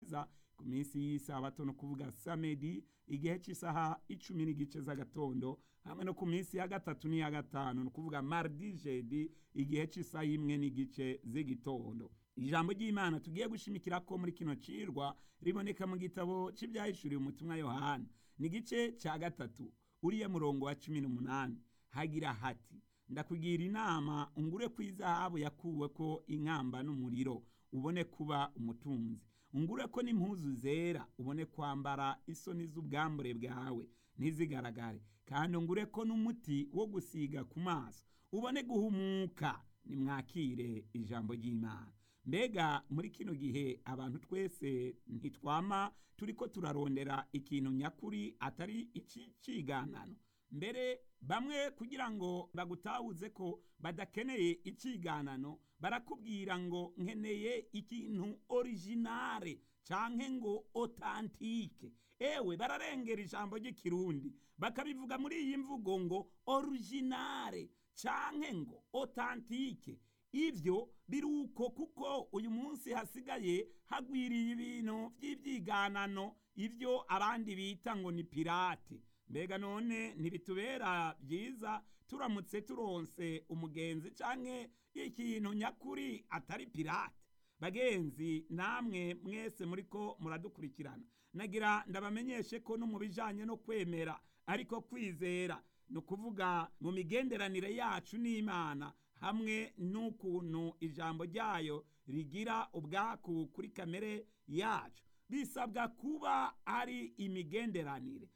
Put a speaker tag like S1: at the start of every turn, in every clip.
S1: neza ku minsi y'isabato no kuvuga samedi igihe cy'isaha icumi n'igice z'agatondo hamwe no ku minsi ya gatatu n'iya gatanu ni ukuvuga mardi jedi igihe cy'isaha imwe n'igice z'igitondo ijambo ry'imana tugiye gushimikira ko muri kino cirwa riboneka mu gitabo cy'ibyahishuriwe umutumwa yohana ni igice cya gatatu uriya murongo wa cumi n'umunani hagira hati ndakugira inama ungure ku izahabu yakuwe ko inkamba n'umuriro ubone kuba umutunzi ungure ko n'impuzu zera ubone kwambara isoni z'ubwambure bwawe ntizigaragare kandi ungure ko n'umuti wo gusiga ku maso ubone guhumuka nimwakire ijambo ry'imana mbega muri kino gihe abantu twese ntitwama turi ko turarondera ikintu nyakuri atari icy'iganano mbere bamwe kugira ngo bagutahuze ko badakeneye iciganano barakubwira ngo nkeneye ikintu originale canke ngo otantike ewe bararengera ijambo ry'ikirundi bakabivuga muri iyi mvugo ngo originale canke ngo otantike ivyo biruko kuko uyu munsi hasigaye hagwiriye ibintu vy'ivyiganano ivyo abandi bita ngo ni pirate mbega none ntibitubera byiza turamutse turonse umugenzi canke ikintu nyakuri atari pirate bagenzi namwe mwese muriko muradukurikirana nagira ndabamenyeshe ko no mu bijanye no kwemera ariko kwizera ni ukuvuga mu migenderanire yacu n'imana hamwe n'ukuntu ijambo ryayo rigira ubwaku kuri kamere yacu bisabwa kuba ari imigenderanire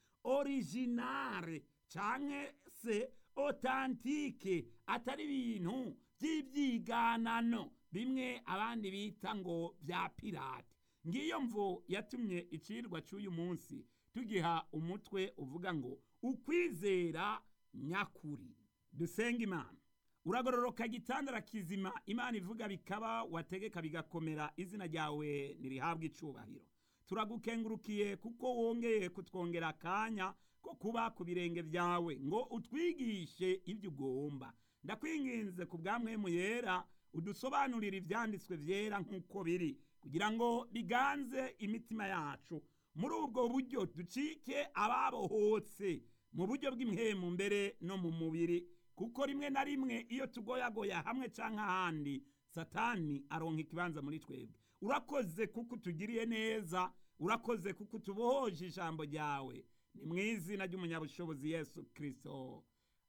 S1: originale canke se otantike atari ibintu by'ibyiganano bimwe abandi bita ngo bya pirate ngiyo mvo yatumye icirwa cy'uyu munsi tugiha umutwe uvuga ngo ukwizera nyakuri dusenga imana uragororoka gitandara kizima imana ivuga bikaba wategeka bigakomera izina ryawe ntirihabwe icubahiro turagukengurukiye kuko wongeye kutwongera akanya ko kuba ku birenge byawe ngo utwigishe ibyo ugomba ndakwinginze ku bwamwemu yera udusobanurire ibyanditswe byera nk'uko biri kugira ngo biganze imitima yacu muri ubwo buryo ducike ababohotse mu buryo bw'imhemu mbere no mu mubiri kuko rimwe na rimwe iyo tugoyagoya hamwe cyangwa ahandi satani aronka ikibanza muri twebwe urakoze kuko utugiriye neza urakoze kuko utubohoje ijambo ryawe ni mu izina ry'umunyabushobozi yesu kirisito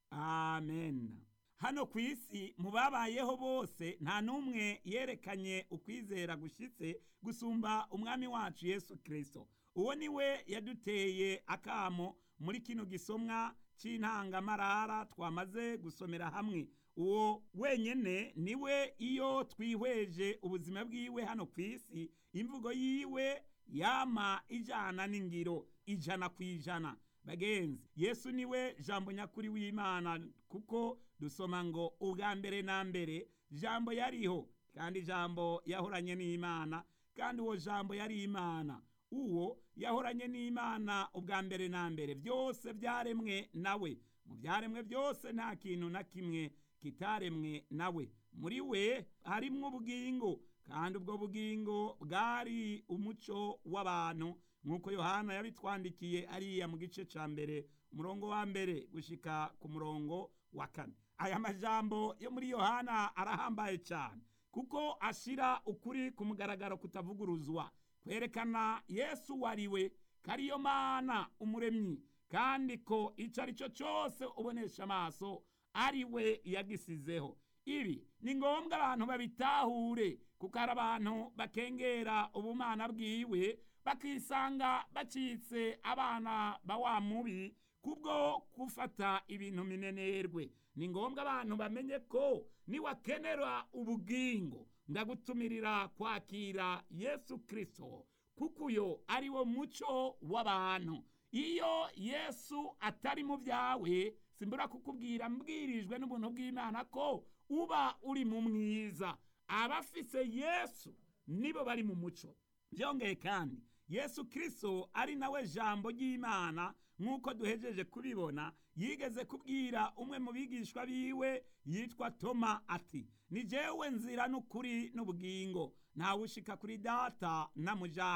S1: amen hano ku isi mu babayeho bose nta n'umwe yerekanye ukwizera gushyitse gusumba umwami wacu yesu kirisito uwo ni we yaduteye akamo muri kino gisomwa cy'intangamarara twamaze gusomera hamwe uwo wenyine niwe iyo twihweje ubuzima bwiwe hano ku isi imvugo yiwe yama ijana n'ingiro ijana ku ijana bagenzi yesu niwe jambo nyakuri w'imana kuko dusoma ngo ubwa mbere na mbere jambo yariho kandi jambo yahoranye n'imana kandi uwo jambo yari imana uwo yahoranye n'imana ubwa mbere na mbere byose byaremwe nawe mu byaremwe byose nta kintu na kimwe kitaremwe nawe muri we harimwo ubugingo kandi ubwo bugingo bwari umuco w'abantu nk'uko yohana yabitwandikiye ariya mu gice cya mbere umurongo wa mbere gushyika ku murongo wa kane aya majambo yo muri yohana arahambaye cyane kuko ashyira ukuri ku mugaragaro kutavuguruzwa kwerekana yesu wariwe ko ariyo mana umuremyi kandi ko icyo ari cyo cyose ubonesha amaso ari we yagisizeho ibi ni ngombwa abantu babitahure kuko hari abantu bakengera ubumana bwiwe bakisanga bacitse abana ba wa mubi kubwo gufata ibintu minenerwe ni ngombwa abantu bamenye ko niwakenera ubugingo ndagutumirira kwakira yesu kirisito kuko uyo ari wo muco w'abantu iyo yesu atari mu byawe simbura kukubwira mbwirijwe n'ubuntu bw'imana ko uba uri mu mwiza abafise yesu nibo bari mu muco byongeye kandi yesu kirisito ari nawe jambo ry'imana nk'uko duhejeje kubibona yigeze kubwira umwe mu bigishwa biwe yitwa toma ati ni jewe nzira n'ukuri n'ubugingo ntawe ushika kuri data namujanye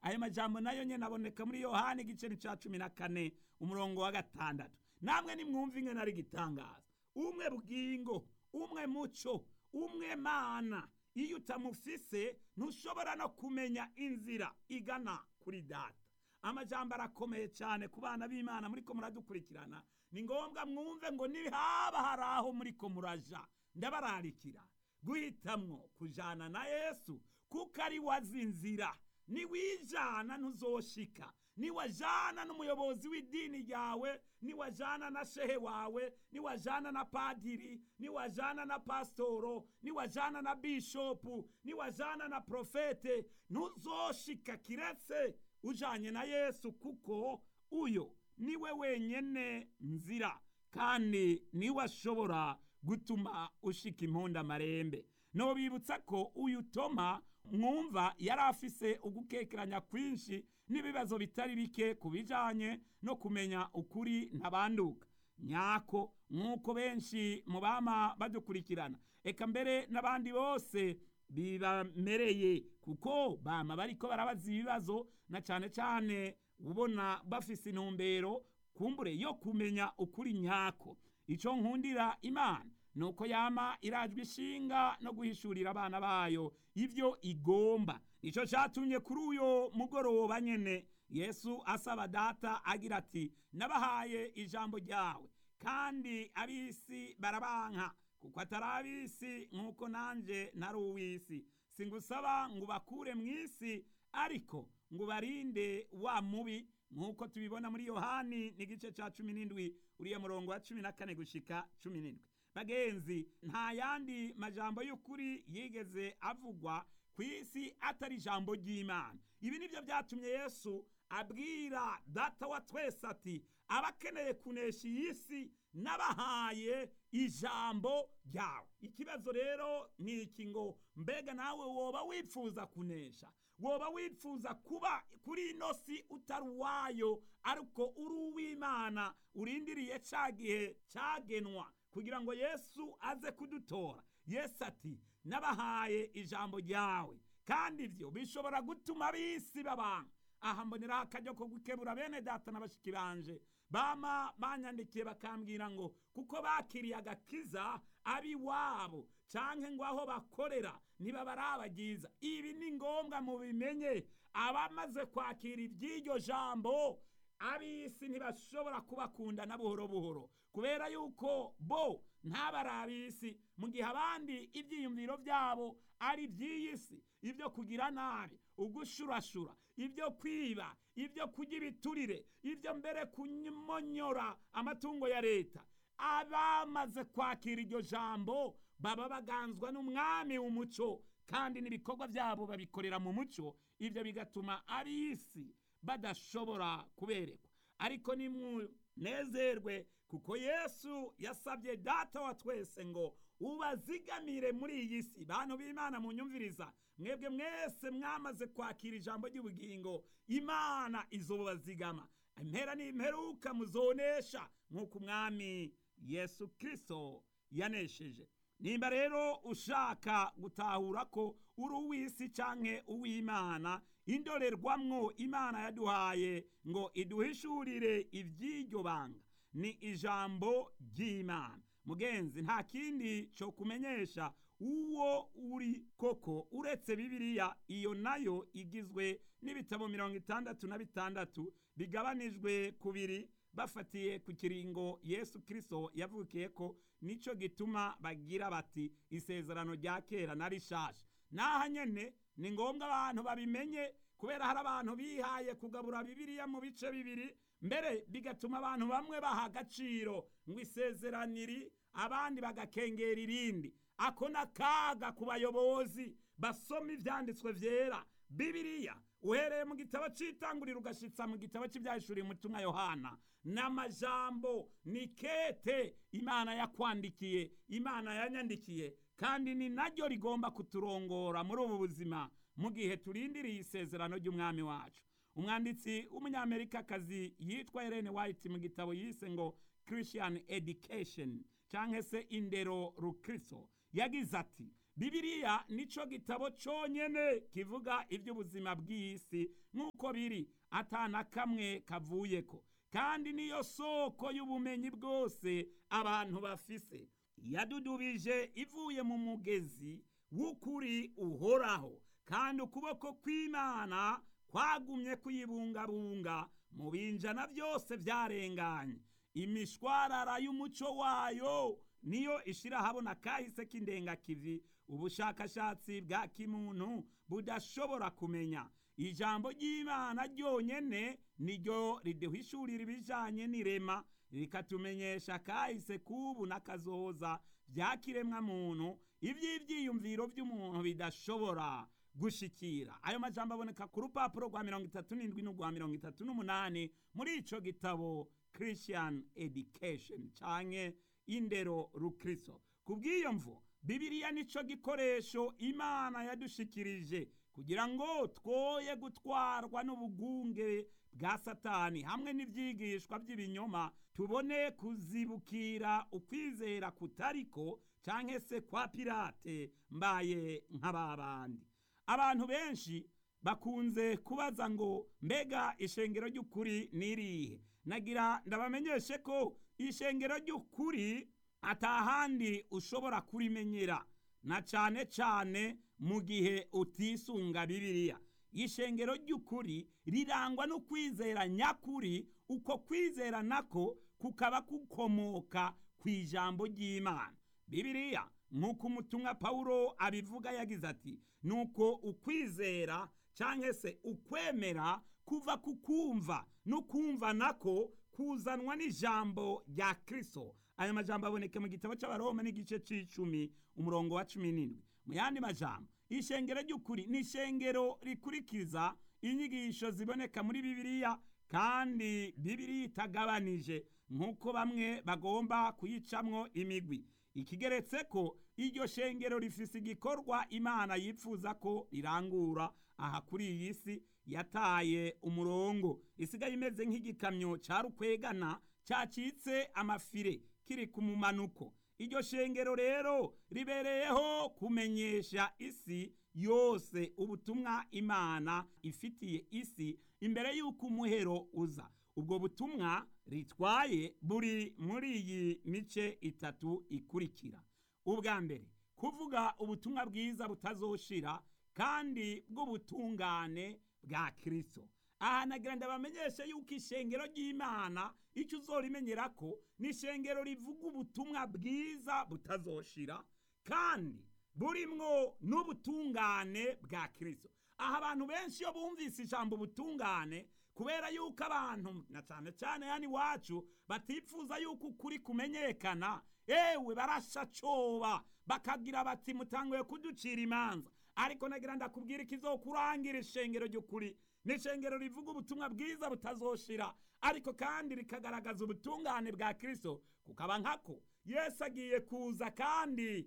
S1: ayo majambo nayo nyene aboneka muri yohani igice ni ca cumi na kane umurongo wa gatandatu namwe nimwumva ingene ari igitangaza umwe bugingo umwe muco umwe mana iyo utamufise ntushobora no kumenya inzira igana kuri data amajambo arakomeye cyane ku bana b'imana muriko muradukurikirana ni ngombwa mwumve ngo nihaba hari aho muriko muraja ndabararikira guhitamwo kujana na yesu kuko ari wazi inzira niwijana ntuzoshika niwajana n'umuyobozi w'idini ryawe niwajana na shehe wawe niwajana na padiri niwajana na pasitoro niwajana na bishopu niwajana na profete ntuzoshika kiretse ujanye na yesu kuko uyo niwe wenyene nzira kandi niwe ashobora gutuma ushika impundu amarembe nobibutsa ko uyu toma mwumva yari afise ugukekeranya kwinshi n'ibibazo bitari bike ku bijanye no kumenya ukuri ntabanduka nyako nk'uko benshi mu bama badukurikirana eka mbere n'abandi bose bibamereye kuko bama bariko barabaza ibibazo na cane cane ubona bafise intumbero kumbure yo kumenya ukuri nyako ico nkundira imana nuko yama irajwe ishinga no guhishurira abana bayo ivyo igomba nico catumye kuri uyo mugoroba nyene yesu asaba data agira ati nabahaye ijambo ryawe kandi ab'isi barabanka kuko atari ab'isi nk'uko nanje ntari uw'isi singusaba ngo ubakure mu isi ariko ngo ubarinde wa mubi nk'uko tubibona muri yohani n'igice ca cumi n'indwi uriya murongo wa cumi na kane gushika cumi n'indwi bagenzi nta yandi majambo y'ukuri yigeze avugwa ku isi atari ijambo ry'imana ibi nibyo byatumye yesu abwira data wa twese ati abakeneye kunesha iyi si n'abahaye ijambo ryawe ikibazo rero ni iki ngo mbega nawe woba wifuza kunesha woba wifuza kuba kuri ino si utari uwayo ariko uri uw'imana urindiriye cya gihe cyagenwa kugira ngo yesu aze kudutora yesu ati nabahaye ijambo ryawe kandi ibyo bishobora gutuma ab'isi babanga aha mboneraho akaryo ko gukebura bene data n'abashiki banje bama banyandikiye bakambwira ngo kuko bakiriye agakiza ab'iwabo canke ngo aho bakorera niba barabagiza ibi ni ngombwa mubimenye abamaze kwakira iby'iryo jambo ab'isi ntibashobora kubakunda na buhoro buhoro kubera yuko bo ntabari ab'isi mu gihe abandi ibyiyumviro byabo ari iby'iyi si ibyo kugira nabi ugushurashura ibyo kwiba ibyo kurya ibiturire ibyo mbere kumonyora amatungo ya leta abamaze kwakira iryo jambo baba baganzwa n'umwami w'umuco kandi n'ibikorwa byabo babikorera mu muco ibyo bigatuma ab'isi badashobora kuberekwa ariko nimunezerwe kuko yesu yasabye data wa twese ngo ubazigamire muri iyi si bantu b'imana munyumviriza mwebwe mwese mwamaze kwakira ijambo ry'ubugingo imana izobazigama impera n'imperuka muzonesha nk'uko umwami yesu kirisito yanesheje nimba rero ushaka gutahura ko uri uw'isi canke uw'imana indorerwamwo imana yaduhaye ngo iduhishurire iby'iryo banga ni ijambo ry'imana mugenzi nta kindi cyo kumenyesha uwo uri koko uretse bibiliya iyo nayo igizwe n'ibitabo mirongo itandatu na bitandatu bigabanijwe kubiri bafatiye ku kiringo yesu kirisito yavukiye ko nicyo gituma bagira bati isezerano rya kera na rishasha n'aha nyine ni ngombwa abantu babimenye kubera hari abantu bihaye kugabura bibiliya mu bice bibiri mbere bigatuma abantu bamwe baha agaciro ngo isezeraniri abandi bagakengera irindi ako n'akaga ku bayobozi basoma ibyanditswe byera bibiliya uhereye mu gitabo cy'itanguriro ugashitsa mu gitabo cy'ibyahishuriye umutumwa yohana n'amajambo ni kete imana yakwandikiye imana yanyandikiye kandi ni naryo rigomba kuturongora muri ubu buzima mu gihe turindiriye isezerano ry'umwami wacu umwanditsi w'umunyamerikakazi yitwa Ellen White mu gitabo yise ngo Christian Education cyangwa se indero rukristo yagize ati bibiliya nico gitabo cyonyine kivuga iby'ubuzima bw'isi nk'uko uko biri atana kamwe kavuyeko kandi niyo soko y'ubumenyi bwose abantu bafise yadudubije ivuye mu mugezi w'ukuri uhoraho kandi ukuboko kw'imana kwagumye kuyibungabunga mu binjana byose byarenganye imishwarara y'umuco wayo niyo ishirahabona kahise k'indengakivi ubushakashatsi bwa kimuntu budashobora kumenya ijambo ry'imana ryonyene niryo riduhishurira ibijanye n'irema rikatumenyesha kahise k'ubu n'akazoza bya kiremwa muntu ivy'ivyiyumviro vy'umuntu bidashobora gushikira ayo majambo aboneka ku rupapuro rwa mirongo itatu n'indwi n'urwa mirongo itatu n'umunani muri ico gitabo christian education canke indero rukristo kubw'iyo mvo bibiliya nico gikoresho imana yadushikirije kugira ngo twoye gutwarwa n'ubugunge bwa satani hamwe n'ivyigishwa by'ibinyoma tubone kuzibukira ukwizera kutariko canke se kwa pirate mbaye nk'ababandi abantu benshi bakunze kubaza ngo mbega ishengero ry'ukuri nirihe nagira ndabamenyeshe ko ishengero ry'ukuri atahandi ushobora kurimenyera na cane cane mu gihe utisunga bibiliya ishengero ry'ukuri rirangwa no kwizera nyakuri uko kwizera nako kukaba kukomoka ku ijambo ry'imana bibiliya nk'uko umutumwa pawulo abivuga yagize ati nuko ukwizera cyangwa se ukwemera kuva ku kumva no kumva nako kuzanwa n'ijambo rya kirisito aya majambo aboneka mu gitabo cy'abaroma n'igice cy'icumi umurongo wa cumi n'indwi mu yandi majambo ishengero ry'ukuri ni ishengero rikurikiza inyigisho ziboneka muri bibiliya kandi bibiliya itagabanije nk'uko bamwe bagomba kuyicamwo imigwi ikigeretse ko iryo shengero rifise igikorwa imana yifuza ko rirangura aha kuri iyi si yataye umurongo isigaye imeze nk'igikamyo cya rukwegana cyacitse amafire kiri ku mumanuko iryo shengero rero ribereyeho kumenyesha isi yose ubutumwa imana ifitiye isi imbere y'uko umuhero uza ubwo butumwa ritwaye buri muri iyi mice itatu ikurikira ubwa mbere kuvuga ubutumwa bwiza butazoshira kandi bw'ubutungane bwa kirisito aha nagira ndabamenyeshe yuko ishengero ry'imana icyo uzorimenyera ko ni ishengero rivuga ubutumwa bwiza butazoshira kandi burimwo n'ubutungane bwa kirisito aha abantu benshi iyo bumvise ijambo ubutungane kubera yuko abantu na cyane cyane hano iwacu batifuza yuko ukuri kumenyekana ewe barasha coba bakagira bati mutanguye kuducira imanza ariko nagira ndakubwira ikizokurangira ishengero ry'ukuri ni ishengero rivuga ubutumwa bwiza butazoshira ariko kandi rikagaragaza ubutungane bwa kirisito kukaba nkako yesu agiye kuza kandi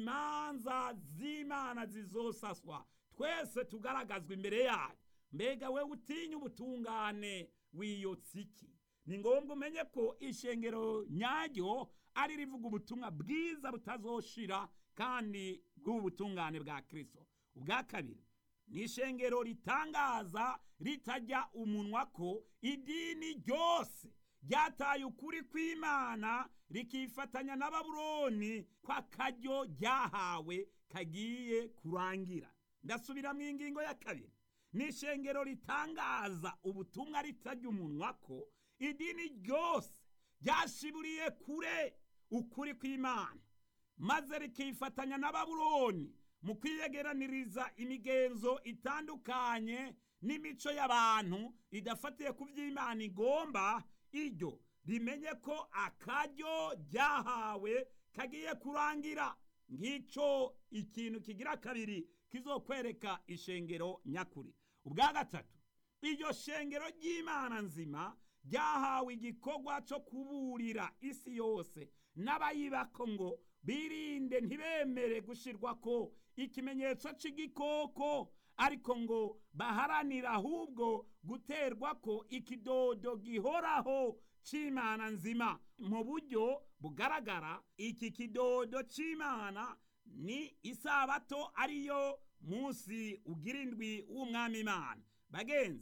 S1: imanza z'imana zizosaswa twese tugaragazwa imbere yayo mbega we utinya ubutungane wiyotse iki ni ngombwa umenye ko ishengero nyaryo ari rivuga ubutumwa bwiza butazoshira kandi bw'ubutungane bwa kirisito ubwa kabiri ni ishengero ritangaza ritajya umunwa ko idini ryose ryataye ukuri kw'imana rikifatanya na babuloni ko akaryo ryahawe kagiye kurangira ndasubira mu ingingo ya kabiri ni ishengero ritangaza ubutumwa ritajya umunwa ko idini ryose ryashiburiye kure ukuri kw'imana maze rikifatanya na babuloni mu kwiyegeraniriza imigenzo itandukanye n'imico y'abantu idafatiye ku by'imana igomba iryo rimenye ko akaryo ryahawe kagiye kurangira ngicyo ikintu kigira kabiri kizokwereka ishengero nyakuri ubwa gatatu iryo shengero ry'imana nzima ryahawe igikorwa cyo kuburira isi yose n'abayibako ngo birinde ntibemere gushyirwa ko ikimenyetso cy'igikoko ariko ngo baharanire ahubwo guterwa ko ikidodo gihoraho cy'imana nzima mu buryo bugaragara iki kidodo cy'imana ni isabato ariyo munsi ugira indwi w'umwami imana bagenzi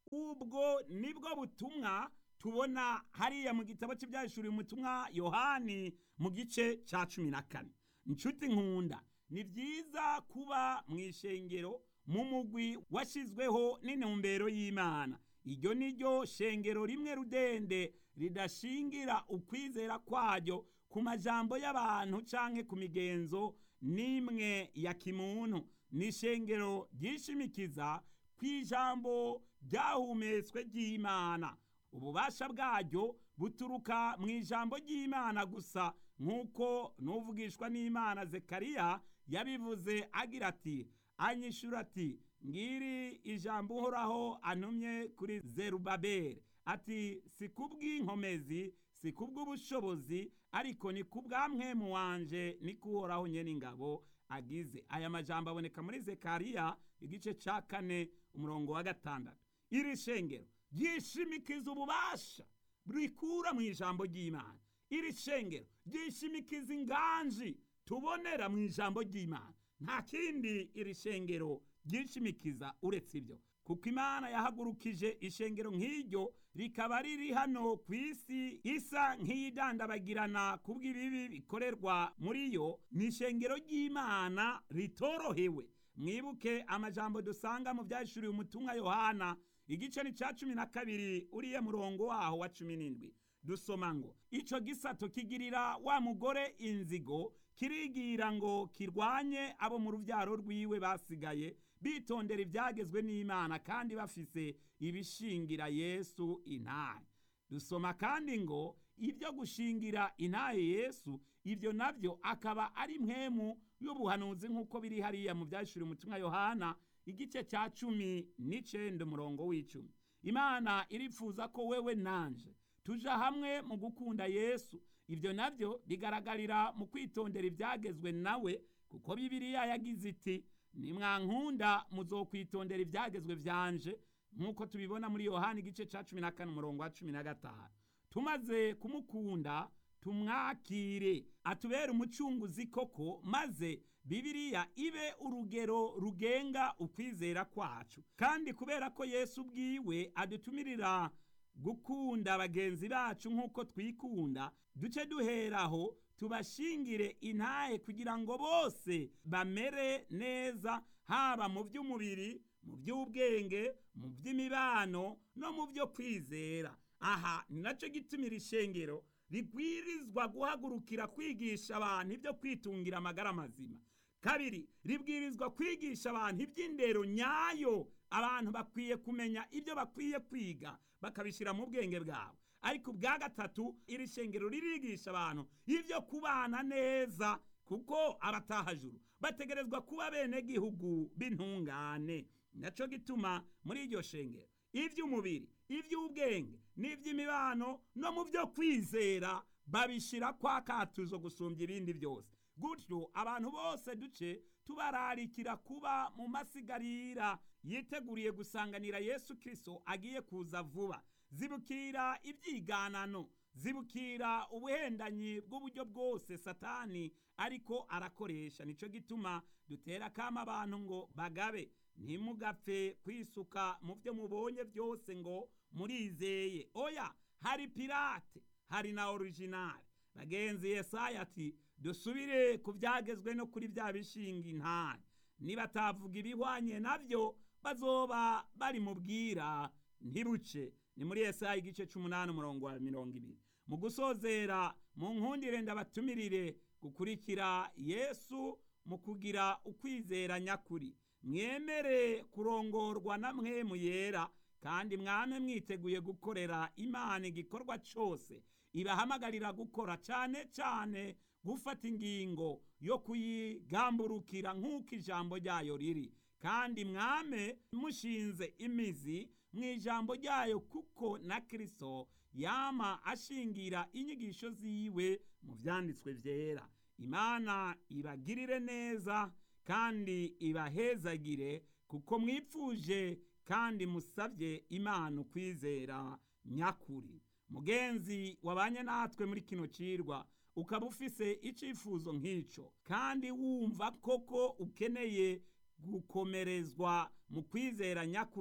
S1: ubwo nibwo butumwa tubona hariya mu gitabo cy'ibyahishuriye umutumwa yohani mu gice cya cumi na kane inshuti nkunda ni byiza kuba mu ishengero mu mugwi washyizweho n'intumbero y'imana iryo ni ryo shengero rimwe rudende ridashingira ukwizera kwaryo ku majambo y'abantu canke ku migenzo n'imwe ya kimuntu ni ishengero ryishimikiza ku ijambo ryahumetswe ry'imana ububasha bwaryo buturuka mu ijambo ry'imana gusa nk'uko n'uvugishwa n'imana zekariya yabivuze agira ati anyishura ati ngiri ijambo uhoraho antumye kuri zerubabeli ati si kubw'inkomezi si kubw'ubushobozi ariko ni kubw'amwemu wanje niko uhoraho nyene ingabo agize aya majambo aboneka muri zekariya igice ca kane umurongo wa gatandatu iri shengero ryishimikiza ububasha rikura mu ijambo ry'imana iri shengero ryishimikiza inganji tubonera mu ijambo ry'imana nta kindi iri shengero ryishimikiza uretse ibyo kuko imana yahagurukije ishengero nk'iryo rikaba riri hano ku isi isa nk'iyidandabagirana kubw'ibibi bikorerwa muri yo ni ishengero ry'imana ritorohewe mwibuke amajambo dusanga mu byashuriye umutumwa yohana igice ni cya cumi na kabiri uriye murongo waho wa cumi n'indwi dusoma ngo ico gisato kigirira wa mugore inzigo kirigira ngo kirwanye abo mu rubyaro rwiwe basigaye bitondera ibyagezwe n'imana kandi bafise ibishingira yesu intahe dusoma kandi ngo ibyo gushingira intahe yesu ibyo nabyo akaba ari mwemu y'ubuhanuzi nk'uko biri hariya mu byashuri umutumwa yohana igice cya cumi n'icenda umurongo w'icumi imana irifuza ko wewe nanje tuja hamwe mu gukunda yesu ibyo nabyo bigaragarira mu kwitondera ibyagezwe nawe kuko bibiliya yagize iti nimwankunda muzokwitondera ibyagezwe byanje nk'uko tubibona muri yohani igice cya cumi na kane umurongo wa cumi na gatanu tumaze kumukunda tumwakire atubere umucunguzi koko maze bibiliya ibe urugero rugenga ukwizera kwacu kandi kubera ko yesu ubwiwe adutumirira gukunda bagenzi bacu nk'uko twikunda duce duheraho tubashingire intahe kugira ngo bose bamere neza haba mu by'umubiri mu by'ubwenge mu by'imibano no mu byo kwizera aha ni nacyo gitumira ishengero ribwirizwa guhagurukira kwigisha abantu ibyo kwitungira amagara mazima kabiri ribwirizwa kwigisha abantu iby'indero nyayo abantu bakwiye kumenya ibyo bakwiye kwiga bakabishyira mu bwenge bwabo ariko ubwa gatatu iri shengero ririgisha abantu ibyo kubana neza kuko abatahajuru bategerezwa kuba bene gihugu b'intungane nacyo gituma muri iryo shengero iby'umubiri iby'ubwenge n'iby'imibano no mu byo kwizera babishyira kwa katuzo gusumbya ibindi byose gutyo abantu bose duce tubararikira kuba mu masigarira yiteguriye gusanganira yesu kirisito agiye kuza vuba zibukira ibyiganano zibukira ubuhendanyi bw'uburyo bwose satani ariko arakoresha nicyo gituma dutera akama abantu ngo bagabe ntimugapfe kwisuka mu byo mubonye byose ngo murizeye oya hari pirate hari na orijinali bagenzi yesaya ati dusubire ku byagezwe no kuri bya bishinga intare nibatavuga ibihwanye nabyo bazoba bari mu bwira ntibuce ni muri yesaya igice c'umunani umurongo wa mirongo ibiri mu gusozera mu nkundire ndabatumirire gukurikira yesu mu kugira ukwizera nyakuri mwemere kurongorwa na mwemu yera kandi mwame mwiteguye gukorera imana igikorwa cyose ibahamagarira gukora cyane cyane gufata ingingo yo kuyigamburukira nk'uko ijambo ryayo riri kandi mwame mushinze imizi mu ijambo ryayo kuko na kirisito yama ashingira inyigisho ziwe mu byanditswe byera imana ibagirire neza kandi ibahezagire kuko mwipfuje kandi musabye imana ukwizera nyakuri mugenzi wabanye natwe muri kino cirwa ukaba ufise icifuzo nk'ico kandi wumva koko ukeneye gukomerezwa mu kwizera nyakuri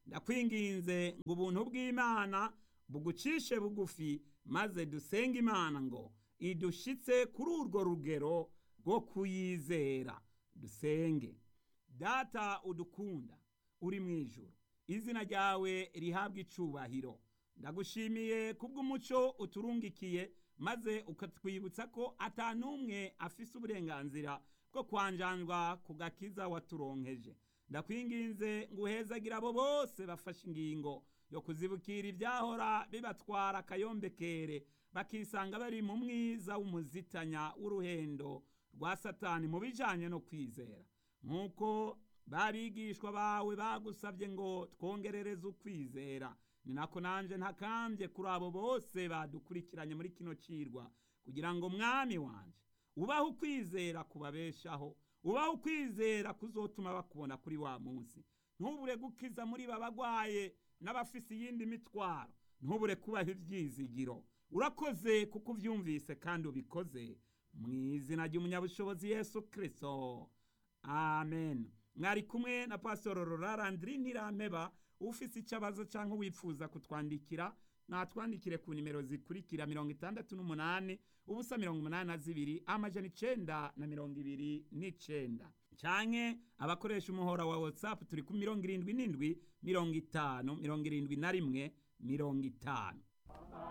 S1: ndakwinginze ngo ubuntu bw'imana bugucishe bugufi maze dusenge imana ngo idushitse kuri urwo rugero rwo kuyizera dusenge data udukunda uri mu ijuru izina ryawe rihabwa icubahiro ndagushimiye kubw'umuco uturungikiye maze ukatwibutsa ko atanumwe afise uburenganzira bwo kwanjanjwa ku gakiza waturonkeje ndakwinginze ngo uhezagira abo bose bafashe ingingo yo kuzibukira ibyahora bibatwara akayombekere bakisanga bari mu mwiza w'umuzitanya w'uruhendo rwa satani mu bijanye no kwizera nk'uko babigishwa bawe bagusabye ngo twongerereze ukwizera ni nako nanje ntakambye kuri abo bose badukurikiranye muri kino cirwa kugira ngo mwami wanje ubaho ukwizera kubabeshaho ubaho ukwizera kuzotuma bakubona kuri wa munsi ntubure gukiza muri babagwaye n'abafise iyindi mitwaro ntubure kubaha ivyizigiro urakoze kuko uvyumvise kandi ubikoze mu izina ry'umunyabushobozi yesu kristo amen mwari kumwe na pasitoro rorarandiri ntirampeba ufise icabazo canke wifuza kutwandikira natwandikire ku nimero zikurikira mirongo itandatu n'umunani ubusa mirongo umunani na zibiri amajana icenda na mirongo ibiri n'icenda canke abakoresha umuhora wa whatsapp turi ku mirongo irindwi n'indwi mirongo itanu mirongo irindwi na rimwe mirongo itanu